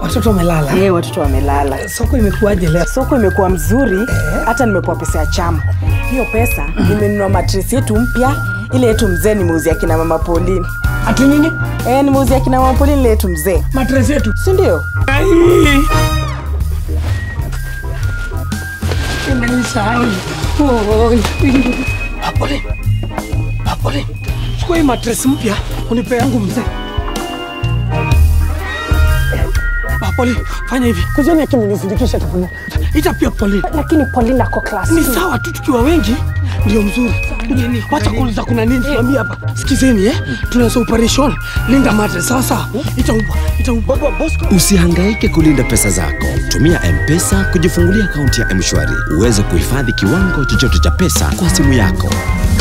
Watoto wamelala. Eh, watoto wamelala. Soko imekuwaje leo? Soko imekuwa mzuri, hata nimepewa pesa ya chama. Hiyo pesa nimenunua matresi yetu mpya, ile yetu mzee nimeuzia kina mama Pauline. Ati nini? Eh, nimeuzia kina mama Pauline ile yetu mzee, Matres yetu. si ndio? Ai. Imenisahau. Oi. Apole. Apole. Chukua hii matres mpya unipe yangu mzee. Apole, fanya hivi. Kujeni akimenizindikisha tafadhali. Ita pia Pauline. lakini Pauline ako class Ni sawa tu tukiwa wengi ndio mzuri. Wacha kuuliza kuna nini tuambie hapa. Sikizeni eh? Tunaanza operation. Linda matres sawa sawa. Itaumba. Itaumba. Usihangaike kulinda pesa zako. Tumia M-Pesa kujifungulia akaunti ya M-Shwari uweze kuhifadhi kiwango chochote cha pesa kwa simu yako.